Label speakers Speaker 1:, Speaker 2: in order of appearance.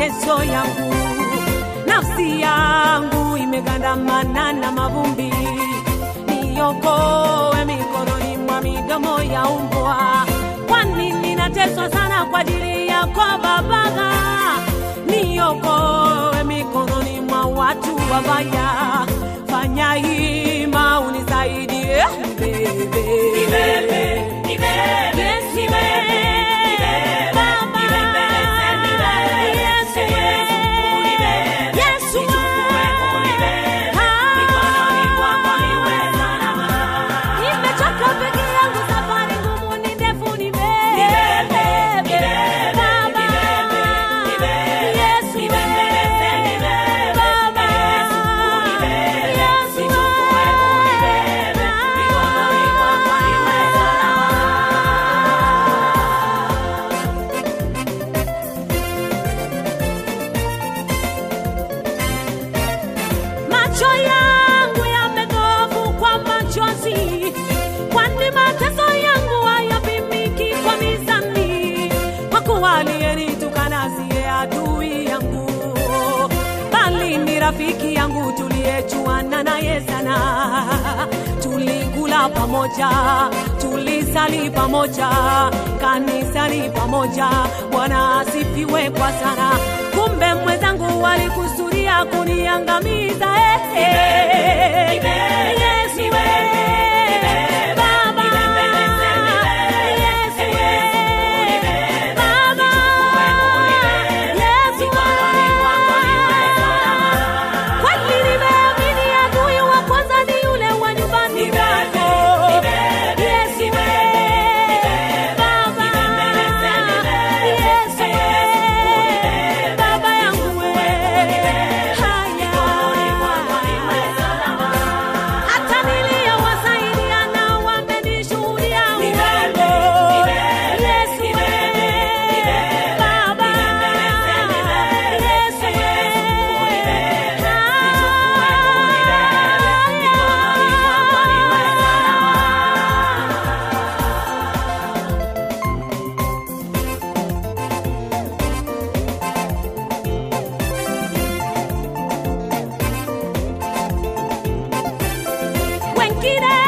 Speaker 1: mateso yangu, nafsi yangu imegandamana na mavumbi, niokoe mikononi mwa midomo ya umbwa, kwani ninateswa sana kwa ajili yako Baba, niokoe mikononi mwa watu wabaya, fanya hima unisaidie bebe. Yesu, Baba. Yesu, Yesu, Ah. Nimechoka peke yangu, safari ngumu ni ndefu, nibebe. Baba. Yesu, Baba. Yesu, Macho yangu yamedhofu kwa machozi, kwani mateso yangu hayapimiki kwa mizani. Kwa kuwa aliyenitukana siye adui yangu, bali ni rafiki yangu tuliyejuana naye sana. Tulikula pamoja, tulisali pamoja, kanisani pamoja. Bwana asifiwe kwa sana. Kumbe mwenzangu walikusudia kuniangamiza. eh, eh. Yesu, eh. Baba. Yesu, eh. Baba. Yesu, eh. Kweli nimeamini adui wa kwanza ni yule wa nyumbani mwako. Yesu, eh. Baba. Yesu, eh. Baba yangu, eh. Haya. Hata niliyowasaidia nao wamenishuhudia uongo. Yesu, eh. Baba. Yesu, eh. Wengine